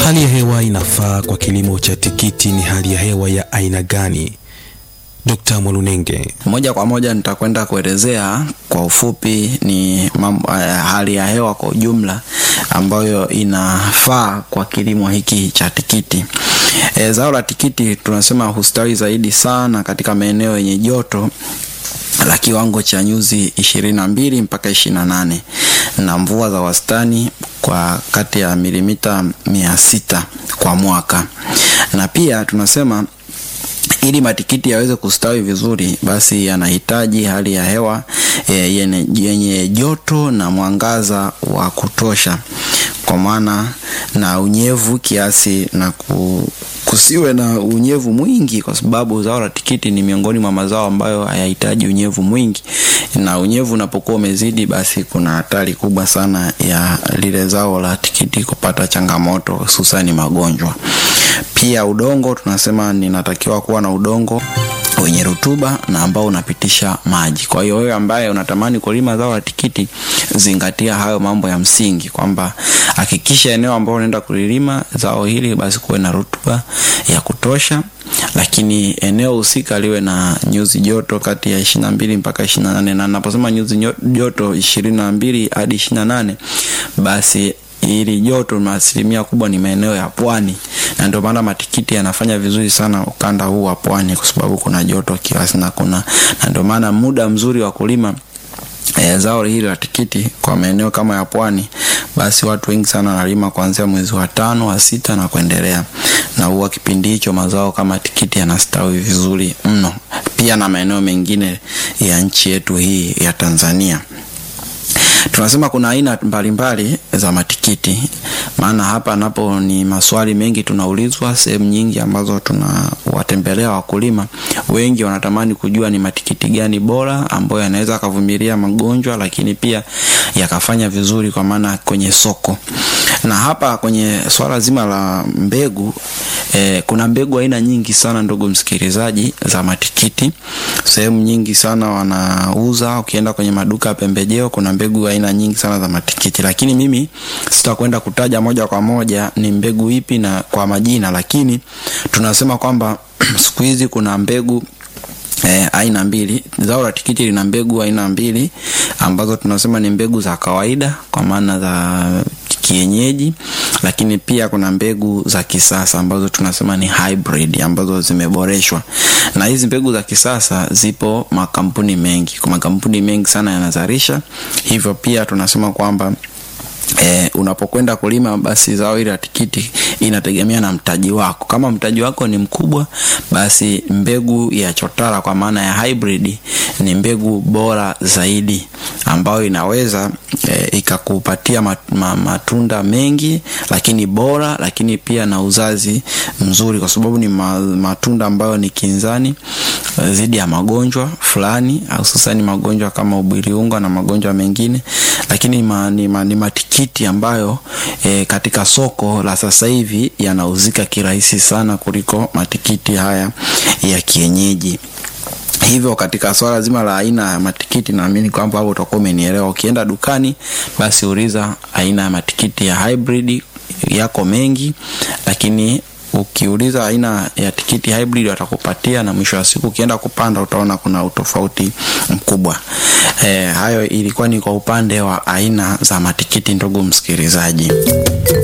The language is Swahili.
Hali ya hewa inafaa kwa kilimo cha tikiti ni hali ya hewa ya aina gani? Dr. Mwalunenge. Moja kwa moja nitakwenda kuelezea kwa ufupi ni mambo, uh, hali ya hewa kwa ujumla ambayo inafaa kwa kilimo hiki cha tikiti. E, zao la tikiti tunasema hustawi zaidi sana katika maeneo yenye joto la kiwango cha nyuzi ishirini na mbili mpaka ishirini na nane na mvua za wastani kwa kati ya milimita mia sita kwa mwaka, na pia tunasema ili matikiti yaweze kustawi vizuri, basi yanahitaji hali ya hewa e, yenye, yenye joto na mwangaza wa kutosha, kwa maana na unyevu kiasi na ku, kusiwe na unyevu mwingi, kwa sababu zao la tikiti ni miongoni mwa mazao ambayo hayahitaji unyevu mwingi, na unyevu unapokuwa umezidi, basi kuna hatari kubwa sana ya lile zao la tikiti kupata changamoto, hususani magonjwa. Pia udongo tunasema ninatakiwa kuwa na udongo wenye rutuba na ambao unapitisha maji. Kwa hiyo wewe ambaye unatamani kulima zao la tikiti, zingatia hayo mambo ya msingi, kwamba hakikisha eneo ambalo unaenda kulilima zao hili basi kuwe na rutuba ya kutosha, lakini eneo husika liwe na nyuzi joto kati ya ishirini na mbili mpaka ishirini na nane na naposema nyuzi joto ishirini na mbili hadi ishirini na nane basi ili joto na asilimia kubwa ni maeneo ya pwani, na ndio maana matikiti yanafanya vizuri sana ukanda huu wa pwani, kwa sababu kuna joto kiasi na kuna na ndio maana muda mzuri wa kulima E, zao hili la tikiti kwa maeneo kama ya pwani, basi watu wengi sana wanalima kuanzia mwezi wa tano wa sita na kuendelea, na huwa kipindi hicho mazao kama tikiti yanastawi vizuri mno, pia na maeneo mengine ya nchi yetu hii ya Tanzania. Tunasema kuna aina mbalimbali za matikiti, maana hapa napo ni maswali mengi tunaulizwa sehemu nyingi ambazo tunawatembelea wakulima wengi, wanatamani kujua ni matikiti gani bora ambayo yanaweza akavumilia magonjwa, lakini pia yakafanya vizuri kwa maana kwenye soko. Na hapa kwenye swala zima la mbegu eh, kuna mbegu aina nyingi sana ndugu msikilizaji, za matikiti. Sehemu nyingi sana wanauza, ukienda kwenye maduka ya pembejeo kuna mbegu aina nyingi sana za matikiti, lakini mimi sitakwenda kutaja moja kwa moja ni mbegu ipi na kwa majina, lakini tunasema kwamba siku hizi kuna mbegu E, aina mbili. Zao la tikiti lina mbegu aina mbili ambazo tunasema ni mbegu za kawaida kwa maana za kienyeji, lakini pia kuna mbegu za kisasa ambazo tunasema ni hybrid ambazo zimeboreshwa. Na hizi mbegu za kisasa zipo makampuni mengi, kwa makampuni mengi sana yanazalisha, hivyo pia tunasema kwamba E, unapokwenda kulima basi zao hili la tikiti inategemea na mtaji wako. Kama mtaji wako ni mkubwa, basi mbegu ya chotara kwa maana ya hybrid ni mbegu bora zaidi ambayo inaweza e, ikakupatia mat, ma, matunda mengi lakini bora, lakini pia na uzazi mzuri, kwa sababu ni ma, matunda ambayo ni kinzani dhidi ya magonjwa fulani, hususani magonjwa kama ubiriunga na magonjwa mengine, lakini ma, ni, ma, ni matikiti ambayo e, katika soko la sasa hivi yanauzika kirahisi sana kuliko matikiti haya ya kienyeji. Hivyo katika swala zima la aina ya matikiti, naamini kwamba hapo utakuwa umenielewa. Ukienda dukani, basi uliza aina ya matikiti ya hybrid, yako mengi, lakini ukiuliza aina ya tikiti hybrid watakupatia, na mwisho wa siku ukienda kupanda utaona kuna utofauti mkubwa. E, hayo ilikuwa ni kwa upande wa aina za matikiti, ndugu msikilizaji.